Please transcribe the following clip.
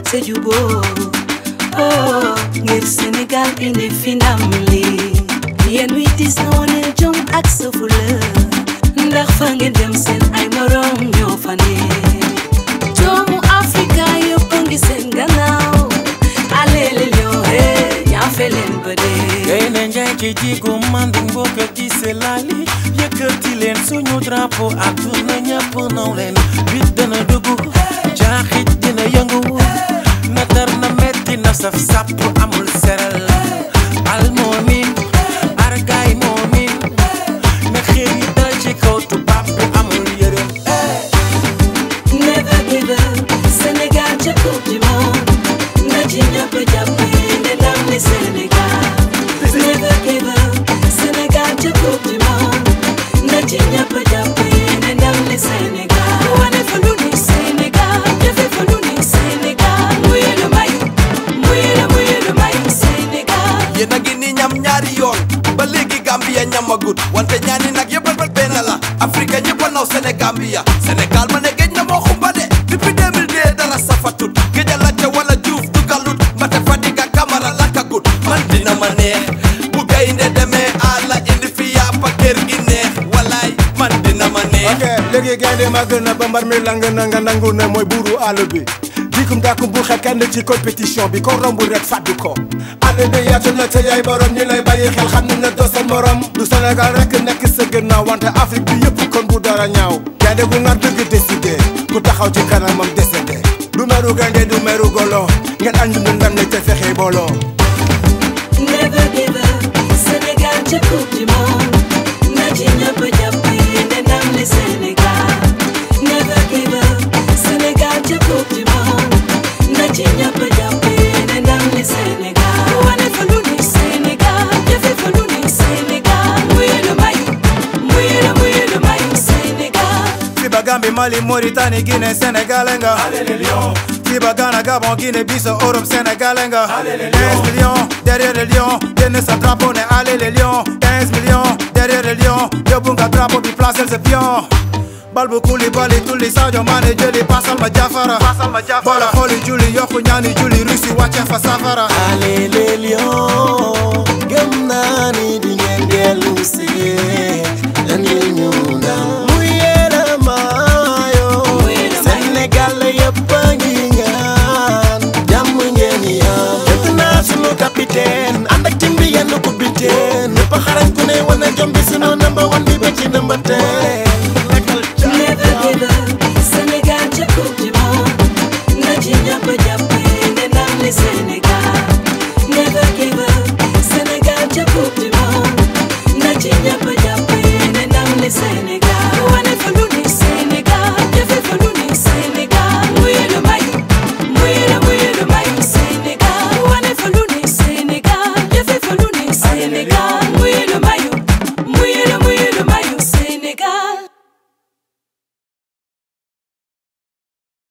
te juboo oh ngir Sénégal indi fi ndam li yéen wi dis na wane jom ak sa fula ndax fa ngeen dem seen ay morom ñoo fa ne doomu Afrika yëpp a ngi seen gannaaw alele ñoo he ñaafe leen ba dee gaynde njaay ci jigu manding mbokk ci selali yëkkati leen suñu drapeau àdduna ñëpp naw leen bit dana dugg jaaxit dina yëngu na tar na metti na saf sàpp amul seral al moomin argaay moomin na xeer yi dal ci kaw tubaab bi amul yërëm Never give up Sénégal ca coupe du monde na ci ñëpp jàpp ne ndam li Sénégal Never give up Sénégal ca coupe du monde na ci ñëpp jàpp ne ndam li Sénégal wane fa lu ni Sénégal defe fa lu ni Sénégal muy lu may muy lu muy lu may Sénégal yéen a ngi ni ñam ñaari yoon ba léegi Gambia ñamagut wante ñaani nag yëpp a benn la Afrique ñëpp a naw Sénégambia Sénégal ma ne géej na moo xumba de depuis 2002 dara safatut géej a lacce wala juuf dugalut mbate Fadiga Camara lakkagut man dina ma neex bu gaynde demee àlla indi fi yàppa kër gi neex walaay man dina ma neex ok léegi gaynde màgg na ba mbar mi lang na nga nangu ne mooy buuru àll bi dikum dàkkum bu xel kenn ci compétition bi ko romb rek fàddu ko àll bi yaatu na te yaay borom ñi lay bàyyi xel xam ne doo seen morom du Sénégal rek nekk sa gannaaw wante Afrique bi yëpp kon bu dara ñaaw gaynde gu nga dëgg décidé ku taxaw ci kanamam décédé du meru gaynde du meru golo ngeen añ ñu ndam ne te fexe booloo Never give up Sénégal ca coupe du monde na ci ñëpp jàpp ne ndam li Sénégal Never give up Sénégal ca coupe du monde na ci ñëpp jàpp ne ndam li Sénégal wane fa lu ni Sénégal defe fa lu ni Sénégal muy lu may muy lu muy lu may Sénégal Fiba Gambie Mali Mauritanie Guinée Sénégal nga Fiba Ghana Gabon Guinée Bissau Europe Sénégal nga 15 millions derrière les lions génn sa drapeau ne allez les lions 15 millions derrière les lions yóbbu nga drapeau bi placel sa pion Balbu Koulibaly tulli Sadio Mané jëli pasal ma Jafara boole xooli julli yokku ñaani julli Russie wàcce fa safara Allez les lions gëm naa ni di ngeen dellu si andil ñu ndam